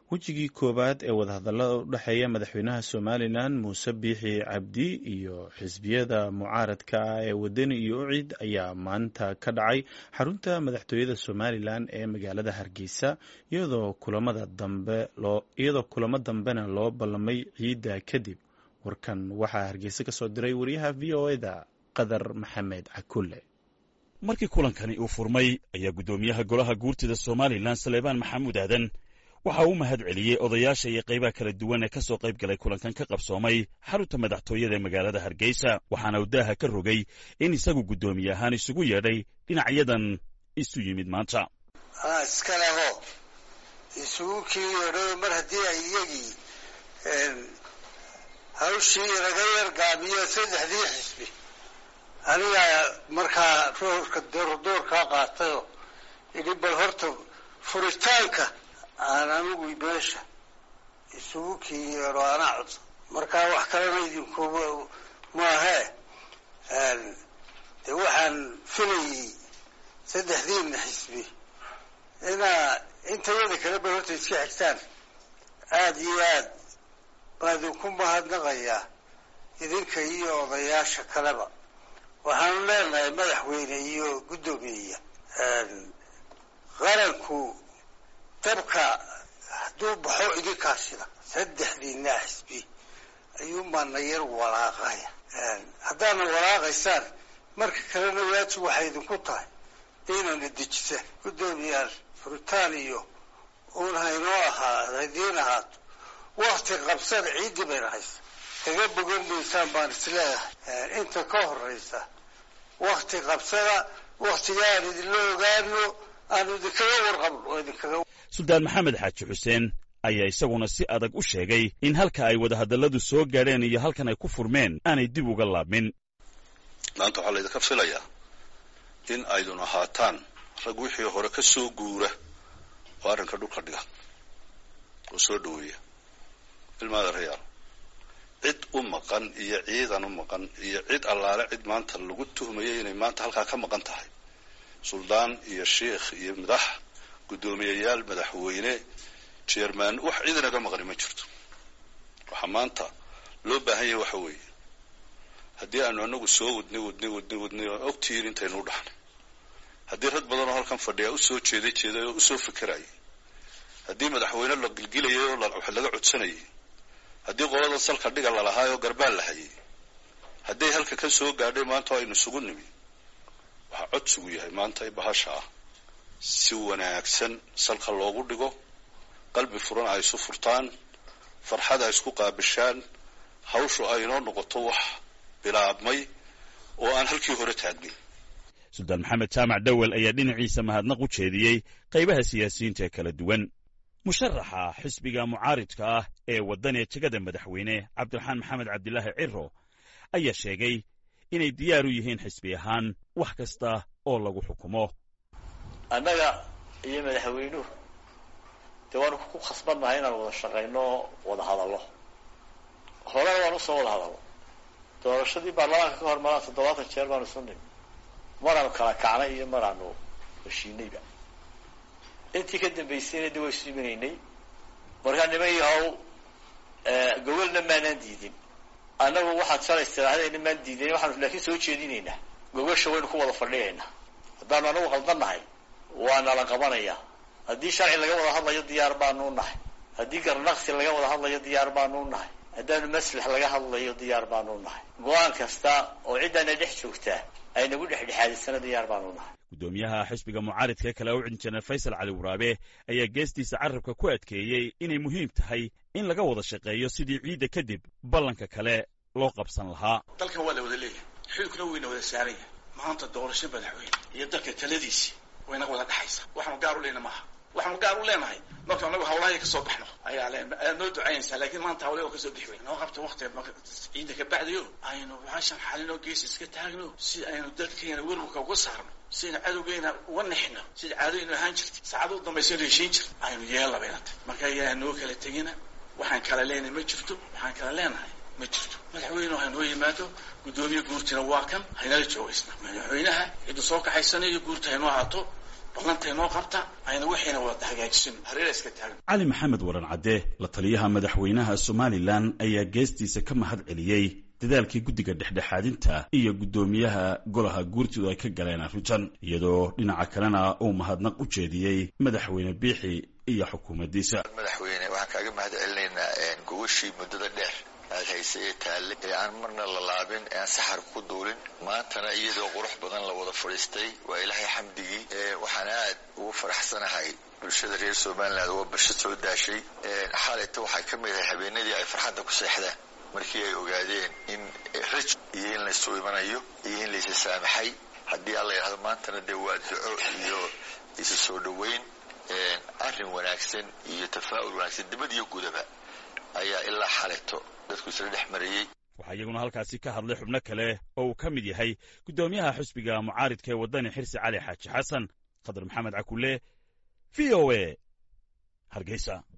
wejigii koowaad ee wadahadallada u dhexeeya madaxweynaha somalilan muuse biixi cabdi iyo xisbiyada mucaaradka ah ee wadani iyo ucid ayaa maanta ka dhacay xarunta madaxtooyada somalilan ee magaalada hargeysa iyadoo kulamada dambe iyadoo kulamo dambena loo ballamay ciidda kadib warkan waxaa hargeysa ka soo diray wariyaha v o eda qadar maxamed cakulle markii kulankani uu furmay ayaa guddoomiyaha golaha guurtida somalilan saleebaan maxamuud aadan waxa uu mahad celiyey odayaasha iyo qaybaha kala duwan ee ka soo qayb galay kulankan ka qabsoomay xarunta madaxtooyada ee magaalada hargeysa waxaana uu daaha ka rogay in isagu guddoomiye ahaan isugu yeedhay dhinacyadan isu yimid maanta iska leho isugu kii yeedhay mar haddii ay iyagii hawshii laga yargaabiyo saddexdii xisbi anigaa markaa roorka doordoorkaa qaatayoo idhi bal horta furitaanka aan anigu meesha isugu kii yeedho anaa codsa markaa wax kalena idinku maahee dee waxaan filayey saddexdiina xisbi inaa intayada kale bal horta iska xigtaan aada iyo aad baa idinku mahadnaqayaa idinka iyo odayaasha kaleba waxaanu leenahay madaxweyne iyo guddoomiyeya qaranku dabka hadduu baxo idinkaasida saddexdiina xisbi ayuunbaana yar walaaqaya haddaana walaaqaysaan marka kalena waajib waxay idinku tahay inayna dejisaan guddoomiyaal furitaan iyo uun haynoo ahaa hadiin ahaato wakti qabsada ciiddi bayna haysa kaga bogan maysaan baan isleeyahay inta ka horeysa wakti qabsada waktiga aan idinla ogaano aanu idinkaga warqabno oo idinkaga suldaan maxamed xaaji xuseen ayaa isaguna si adag u sheegay in halka ay wadahadalladu soo gaadheen iyo halkan ay ku furmeen aanay dib uga laabmin maanta waxaa laydinka filayaa in aydun ahaataan rag wixii hore ka soo guura oo arrinka dhulka dhiga oo soo dhoweeya ilmaada rayaal cid u maqan iyo ciidan u maqan iyo cid allaale cid maanta lagu tuhmayay inay maanta halkaa ka maqan tahay suldaan iyo sheikh iyo madax guddoomiyayaal madaxweyne jerman wax cid inaga maqani ma jirto waxaa maanta loo baahan yahay waxa weeye haddii aanu anagu soo wadnay wadnay wadnay wadnay oo ogtihiin intaynu u dhaxnay haddii rag badan oo halkan fadhiya usoo jeeday jeeday oo usoo fikerayay haddii madaxweyne la gilgilayay oo wax laga codsanayay haddii qolada salka dhiga lalahaay oo garbaal la hayay hadday halka ka soo gaadhay maanta oo aynu isugu nimi waxaa codsigu yahay maanta i bahasha ah si wanaagsan salka loogu dhigo qalbi furan ay isu furtaan farxad ay isku qaabishaan hawshu ay inoo noqoto wax bilaabmay oo aan halkii hore taagnin suldaan maxamed jaamac dhowel ayaa dhinaciisa mahadnaq u jeediyey qaybaha siyaasiyiinta ee kala duwan musharaxa xisbiga mucaaridka ah ee waddaniya jegada madaxweyne cabdiraxmaan maxamed cabdilaahi ciro ayaa sheegay inay diyaar u yihiin xisbi ahaan wax kasta oo lagu xukumo annaga iyo madaxweynuhu dee waanu ku khasbannahay inaan wada shaqayno oo wada hadallo horena waan usoo wada hadallo doorashadii baarlamaanka ka hor maraan toddobaatan jeer baanu isu nimi maraanu kala kacnay iyo maraanu heshiinayba intii ka dambaysayna de waa isu imanaynay markaa niman yahow gogolna maanaan diidin annagu waxaad shalaysa tirahdayna maan diidayn waxaanu laakiin soo jeedinaynaa gogosha waynu ku wada fadhiyaynaa haddaanu anagu qaldannahay waa nala qabanayaa haddii sharci laga wada hadlayo diyaar baanu nahay haddii garnaqsi laga wada hadlayo diyaar baanu nahay haddaanu maslax laga hadlayo diyaar baanu nahay go-aan kasta oo ciddaana dhex joogtaa ay nagu dhexdhexaadisana diyaar baanu nahay guddoomiyaha xisbiga mucaaridka kale u cidin jeneral faysal cali waraabe ayaa geestiisa carabka ku adkeeyey inay muhiim tahay in laga wada shaqeeyo sidii ciidda kadib ballanka kale loo qabsan lahaa dalkan waa la wada leeyahay xilkuna wayna wada saaran yahay maanta doorasho madaxweyne iyo dalka taladiisii waynaga wada dhexaysa waxaanu gaar u leyna maaha waxaanu gaar u leenahay marka anagu hawlahay kasoo baxno ayaa le ayaad noo ducaynaysaa laakiin maanta hawlahi oo kasoo bixi weyn noo qabta waktiga ciidda ka bacdayo aynu waxaashan xalinoo gees iska taagno si aynu dalkeena werwarka uga saarno sidaynu cadowgeena uga nexno sida caadooynu ahaan jirtay saacada u dambaysaynu heshiin jirta aynu yeella bayna tahy marka ayaa noo kala tegina waxaan kala leenahay ma jirto waxaan kala leenahay ma jirto madaxweynehu haynoo yimaado guddoomiye guurtina waa kan haynala joogaysna madaxweynaha cidda soo kaxaysanayo guurta haynoo ahaato ballantay noo qabta ayna waxayna wada hagaajisin hareera iska taagan cali maxamed waran cadde la taliyaha madaxweynaha somalilan ayaa geestiisa ka mahad celiyey dadaalkii guddiga dhexdhexaadinta iyo guddoomiyaha golaha guurtidu ay ka galeen arrintan iyadoo dhinaca kalena uu mahadnaq u jeediyey madaxweyne biixi iyo xukuumaddiisa madaxweyne waxaan kaaga mahad celinaynaa gogashii muddada dheer aad haysay ee taalle ee aan marna la laabin ee aan saxar ku duulin maantana iyadoo qurux badan la wada fadhiistay waa ilaahay xamdigii waxaan aad ugu faraxsanahay bulshada reer somaliland waa basho soo daashay xaalayta waxay ka mid ahay habeenadii ay farxadda ku seexdaan markii ay ogaadeen in raj iyo in laysu imanayo iyo in laysa saamaxay haddii alla yidhahdo maantana dee waa duco iyo isu soo dhoweyn arrin wanaagsan iyo tafaa'ul wanaagsan dibad iyo gudaba ayaa ilaa xalayto dadku isla dhex marayey waxaa iyaguna halkaasi ka hadlay xubno kale oo uu ka mid yahay guddoomiyaha xusbiga mucaaridka ee waddani xirsi cali xaaji xasan khadar maxamed cakulle v o a hargeysa